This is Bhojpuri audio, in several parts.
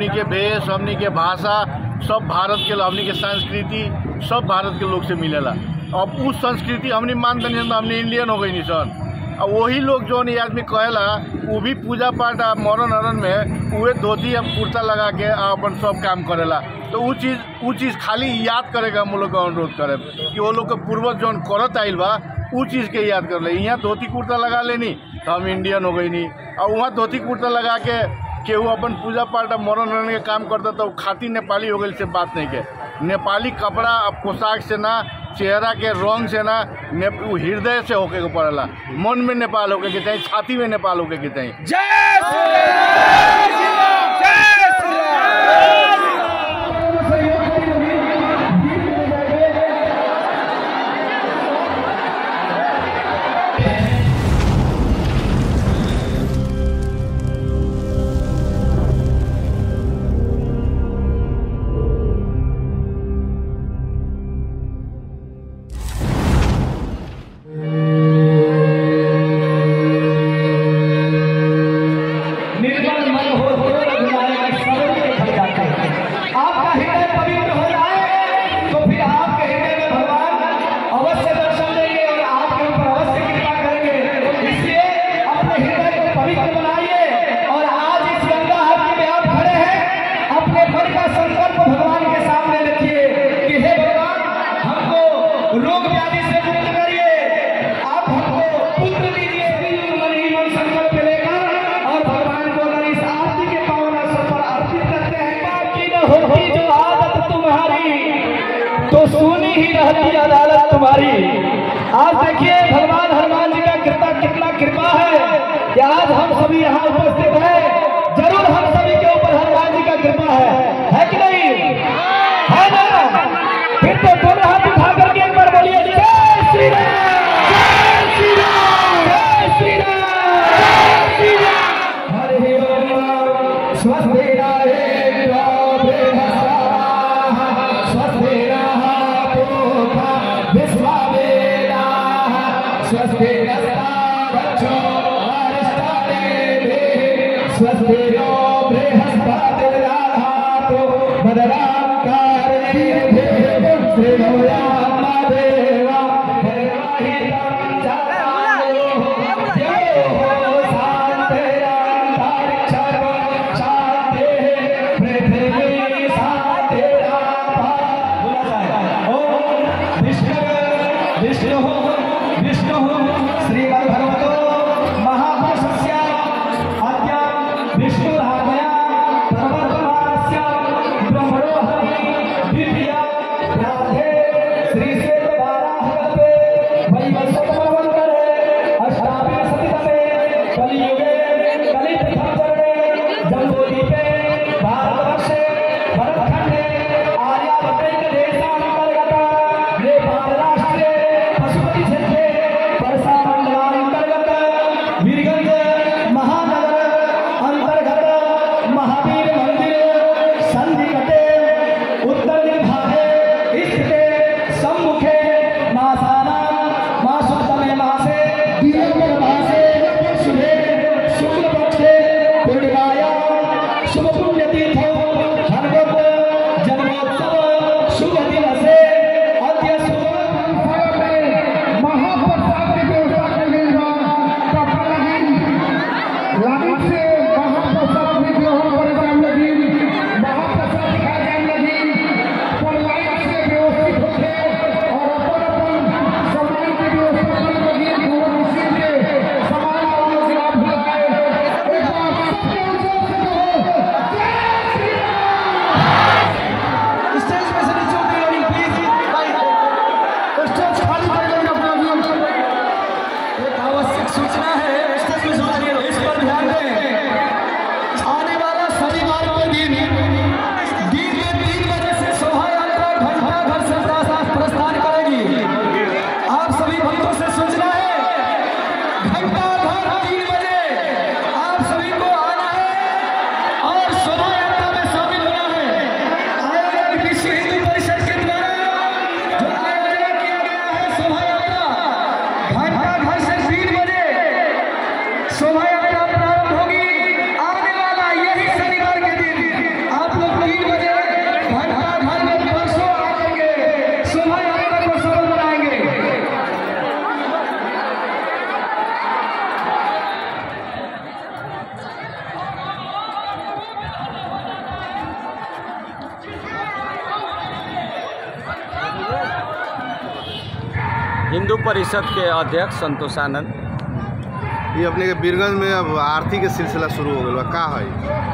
हमनी के भेष हमनी के भाषा सब भारत के हमनी के संस्कृति सब भारत के लोग से मिलेला अब उस संस्कृति हमनी मान तनी सन तो हमनी इंडियन हो गई नी सन आ वही लोग जौन ये आदमी कहेला वो भी पूजा पाठ आ मरण अरण में उहे धोती या कुर्ता लगा के आ अपन सब काम करेला तो उ चीज़ उ चीज़ खाली याद करेगा हम लोग का अनुरोध करे कि वो लोग के पूर्वज जौन करत आइल बा उ चीज़ के याद कर ले यहाँ धोती कुर्ता लगा लेनी तो हम इंडियन हो गई नी और वहाँ धोती कुर्ता लगा के केहू अपन पूजा पाठ आ मरण अरण के काम करता तो खाती नेपाली हो गई से बात नहीं के नेपाली कपड़ा आ पोशाक से ना चेहरा के रंग से ना ने उ हृदय से होके के पड़ेला मन में नेपाल होके के चाहिए छाती में नेपाल होके के चाहिए जय श्री राम जय श्री राम निर्मल मन हो तो रघुनायक सर्व के भर जाते हैं आपका हृदय पवित्र हो जाए तो फिर आपके हृदय में भगवान अवश्य दर्शन देंगे और आपके ऊपर अवश्य कृपा करेंगे इसलिए अपने हृदय को पवित्र बनाइए और आज इस गंगा आरती में आप खड़े हैं अपने मन का संकल्प भगवान के सामने रखिए कि हे भगवान हमको रोग व्याधि से मुक्त करिए आप हमको पुत्र दीजिए श्री मन ही मन संकल्प लेकर और भगवान को अगर इस आरती के पावन अवसर पर अर्पित करते हैं बाकी न होती जो आदत तुम्हारी तो सुनी ही रहती अदालत तुम्हारी आज देखिए भगवान हनुमान जी का कृपा कितना कृपा है कि आज हम सभी यहाँ उपस्थित हैं जरूर हम सभी के ऊपर हनुमान जी का कृपा है है कि नहीं है ना फिर तो दोनों हाथ उठा करके एक बार बोलिए जय श्री राम जय श्री राम जय श्री राम जय श्री राम हरे राम स्वस्ति स्वस्ति स्वस्ति नो बृहस्पतिर्दधातु भद्रां कारयेत् श्रीमोयामदेव निर्वाहितं चायो देवो शान्तिरन्तरिक्षं शान्तिः पृथिवी शान्तिरापः ॐ विष्णु विष्णु विष्णु श्रीमद्भगवतो महापुरुषस्य अद्य विष्णुराधया प्रवर्तमानस्य ब्रह्मणो हरि द्वितीया राधे श्री सेवाराहते वैवस्वतमवन्तरे अष्टाविंशतितमे कलियुगे कलिप्रथमचरणे जम्बूद्वीपे भारतवर्षे भरतखण्डे आर्यावर्तैकदेशान्तर्गत नेपालराष्ट्रे पशुपतिक्षेत्रे वर्षामण्डलान्तर्गत वीरगञ्ज परिषद के अध्यक्ष संतोष आनंद ये अपने के बीरगंज में अब आरती के सिलसिला शुरू हो गया का है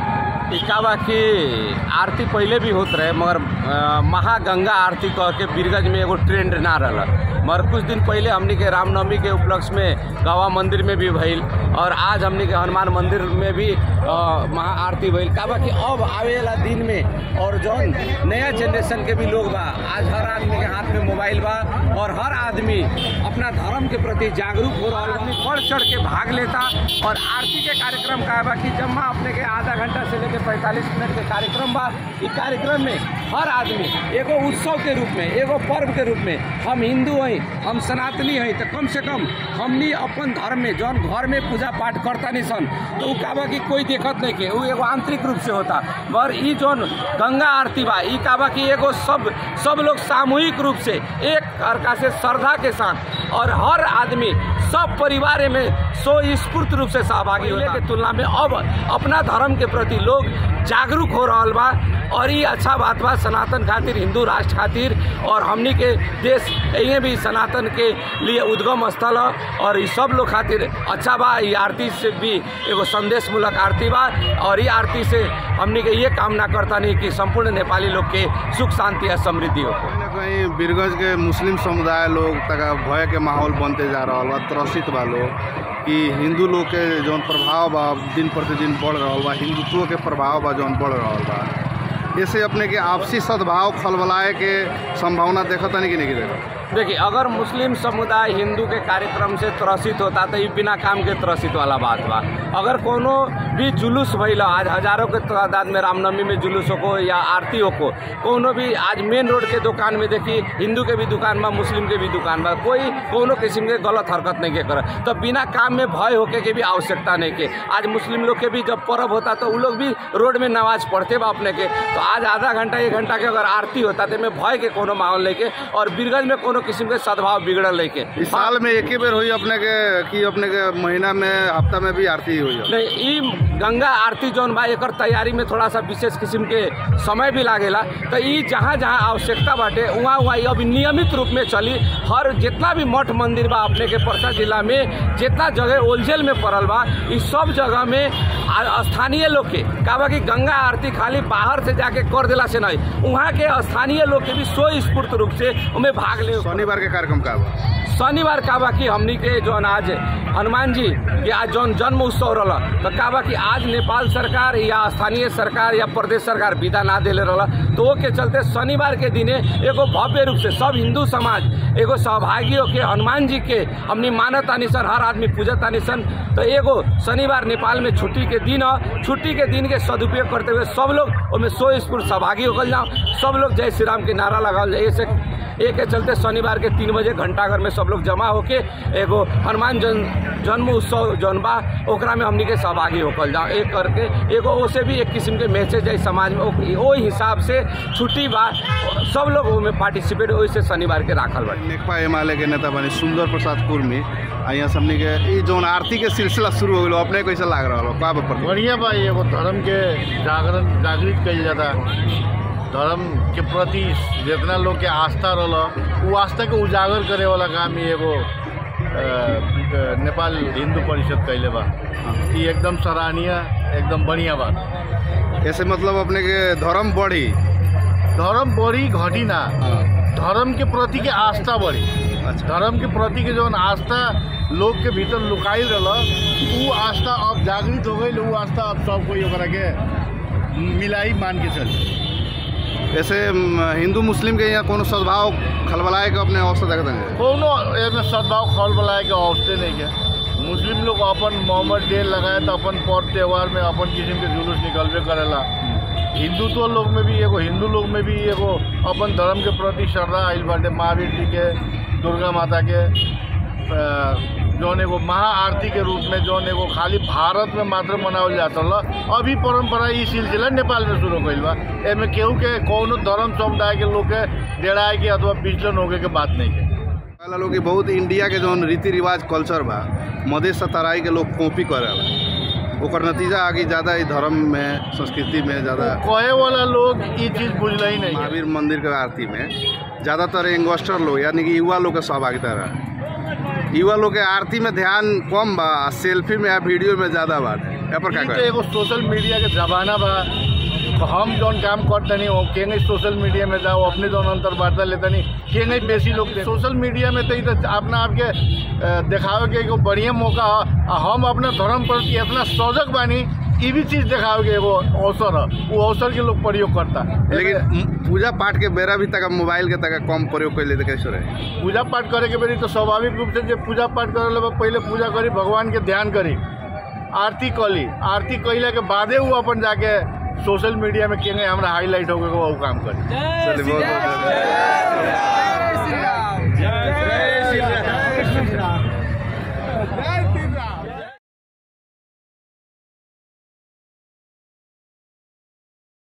ई का बा कि आरती पहले भी होत रहे मगर अ, महागंगा आरती कह के बीरगंज में एगो ट्रेंड ना रहल मगर कुछ दिन पहले हमनी के रामनवमी के उपलक्ष्य में गवा मंदिर में भी भइल और आज हमनी के हनुमान मंदिर में भी अ, महा आरती भइल का बा कि अब आवे वाला दिन में और जौन नया जनरेशन के भी लोग बा आज हर आदमी के हाथ में मोबाइल बा और हर आदमी अपना धर्म के प्रति जागरूक हो रहा आदमी बढ़ चढ़ के भाग लेता और आरती के कार्यक्रम का बा कि जब माँ अपने के आधा घंटा से लेकर पैंतालीस मिनट के कार्यक्रम बा इस कार्यक्रम में हर आदमी एगो उत्सव के रूप में एगो पर्व के रूप में हम हिंदू हैं हम सनातनी हैं तो कम से कम हमनी अपन धर्म में जौन घर में पूजा पाठ करता नहीं सन तो उ का बा कि कोई देखत नहीं के उ एगो आंतरिक रूप से होता मगर ई जौन गंगा आरती बा ई का बा कि एगो सब सब लोग सामूहिक रूप से एक अर्का से श्रद्धा के साथ और हर आदमी सब परिवार में सो स्फूर्त रूप से सहभागी होने के तुलना में अब अपना धर्म के प्रति लोग जागरूक हो रहा बा और ये अच्छा बात बा सनातन खातिर हिंदू राष्ट्र खातिर और हमनी के देश ये भी सनातन के लिए उद्गम स्थल ह और ये सब लोग खातिर अच्छा बा ये आरती से भी एगो संदेश मूलक आरती बा और ये आरती से हमनी के ये कामना करता नहीं कि संपूर्ण नेपाली लोग के सुख शांति और समृद्धि हो कहीं ना कहीं बीरगंज के मुस्लिम समुदाय लोग तक भय के माहौल बनते जा रहा बा त्रसित बा लोग कि हिंदू लोग के जौन प्रभाव बा दिन प्रतिदिन बढ़ रहा बा हिंदुत्व के प्रभाव बा जौन बढ़ रहा बा ऐसे अपने के आपसी सद्भाव खलबलाए के संभावना देखता नहीं कि नहीं देखा देखिए अगर मुस्लिम समुदाय हिंदू के कार्यक्रम से त्रसित होता तो ये बिना काम के त्रसित वाला बात बा अगर कोनो भी जुलूस भइल आज हजारों के तादाद में रामनवमी में जुलूस हो या आरती हो को कोनो भी आज मेन रोड के दुकान में देखी हिंदू के भी दुकान बा मुस्लिम के भी दुकान बा कोई कोनो किस्म के गलत हरकत नहीं के कर तो बिना काम में भय होके के भी आवश्यकता नहीं के आज मुस्लिम लोग के भी जब पर्व होता तो उ लोग भी रोड में नमाज पढ़ते बा अपने के तो आज आधा घंटा एक घंटा के अगर आरती होता तो में भय के कोनो माहौल नहीं के और बीरगंज में कोनो किस्म के सद्भाव बिगड़ल नहीं के इस साल में एक ही बेर हुई अपने के कि अपने के महीना में हफ्ता में भी आरती हुई है नहीं ई गंगा आरती जौन बा एकर तैयारी में थोड़ा सा विशेष किस्म के समय भी लागेला तो ई जहाँ जहाँ आवश्यकता बाटे वहाँ वहाँ ई अभी नियमित रूप में चली हर जितना भी मठ मंदिर बा अपने के परसा जिला में जितना जगह ओलझेल में पड़ल बा ई सब जगह में आ- स्थानीय लोग के का बा कि गंगा आरती खाली बाहर से जाके कर देला से नहीं वहाँ के स्थानीय लोग के भी स्वस्फूर्त रूप से उनमें भाग ले शनिवार के कार्यक्रम का बा शनिवार का बा कि हमनी के जौन आज हनुमान जी के आज जौन जन्म उत्सव रहा तो का बा कि आज नेपाल सरकार या स्थानीय सरकार या प्रदेश सरकार विदा ना देले रहा तो वो के चलते शनिवार के दिने एगो भव्य रूप से सब हिंदू समाज एगो सहभागी होके हनुमान जी के हमनी मानत तानी सन हर आदमी पूजत तानी सन तो एगो शनिवार नेपाल में छुट्टी के दिन ह छुट्टी के दिन के सदुपयोग करते हुए सब लोग उसमें सो स्फूर्त सहभागी होकर जाओ सब लोग जय श्री राम के नारा लगाओ जाए ऐसे एक के चलते शनिवार के तीन बजे घंटाघर में सब लोग जमा होके एगो हनुमान जन जन्म उत्सव जौन बा ओकरा में हमनी के सहभागी होकर जाओ एक करके एगो ओसे भी एक किस्म के मैसेज है समाज में ओ- ओ हिसाब से छुट्टी बा सब लोग ओमे पार्टिसिपेट ओइसे शनिवार के राखल बा नेकपा एमाले के नेता बने सुंदर प्रसाद कुर्मी आ यहाँ सबनी के ई जौन आरती के सिलसिला शुरू हो गलो अपने कैसे लाग रहा बा का बा बढ़िया बा एगो धर्म के जागरण जागृत कइल जाता धर्म के प्रति जितना लोग के आस्था रहल उ आस्था के उजागर करे वाला काम ही एगो अ, नेपाल हिंदू परिषद कैले बा ई एकदम सराहनीय एकदम बढ़िया बात ऐसे मतलब अपने के धर्म बढ़ी धर्म बढ़ी घटी ना धर्म के प्रति के आस्था बढ़ी अच्छा धर्म के प्रति के जौन आस्था लोग के भीतर लुकाइल रहल उ आस्था अब जागृत हो गई उ आस्था अब सब कोई ओकरा के मिलाई मान के चली ऐसे म, हिंदू मुस्लिम के यहाँ कोनो सद्भाव खलबलाए के अपने अवस्था देखते हैं कोनो एमे सद्भाव खल बलाए के अवस्थे नहीं के मुस्लिम लोग अपन मोहम्मद डे लगाए तो अपन पर्व त्यौहार में अपन किस्म के जुलूस निकलबे करेला हिंदुत्व लोग में भी एगो हिंदू लोग में भी एगो अपन धर्म के प्रति श्रद्धा आइल बाटे महावीर जी के दुर्गा माता के अ, जौन एगो महाआरती के रूप में जौन एगो खाली भारत में मात्र मनावल जाता रहा अभी परंपरा ई सिलसिला नेपाल में शुरू कइल बा एमे केहू के कौनो धर्म समुदाय के लोग के डेराए के अथवा विचलन होके के बात नहीं है कहला लोग कि बहुत इंडिया के जौन रीति रिवाज कल्चर बा मधेश से तराई के लोग कॉपी करेला ओकर नतीजा आगे ज़्यादा ई धर्म में संस्कृति में ज़्यादा कहे वाला लोग ये चीज बुझल ही नहीं है महावीर मंदिर के आरती में ज़्यादातर यंगस्टर लोग यानी कि युवा लोग के सहभागिता रहा युवा लोग के आरती में ध्यान कम बा सेल्फी में या वीडियो में ज्यादा बा ए पर का ई तो कहे एगो सोशल मीडिया के जमाना बा तो हम जौन काम करतनी वो केंगे सोशल मीडिया में जाओ अपने जौन अंतर वार्ता लेतनी केंगे बेसी लोग सोशल मीडिया में तो ई तो अपना आपके अ, देखावे के एगो बढ़िया मौका है आ हम अपना धर्म प्रति इतना सजग बानी ई भी चीज देखावे के एगो अवसर है वो अवसर के लोग प्रयोग करता लेकिन म- पूजा पाठ के बेरा भी तक मोबाइल के तक कम प्रयोग कैले तो कैसे रहे पूजा पाठ करे के बेरी तो स्वाभाविक रूप से जब पूजा पाठ करे ला पहले पूजा करी भगवान के ध्यान करी आरती कली आरती कैला के बादे वो अपन जाके सोशल मीडिया में केंगे हमरा हाईलाइट हो गए वो काम करी चलिए बहुत बहुत धन्यवाद। जय श्री राम जय श्री राम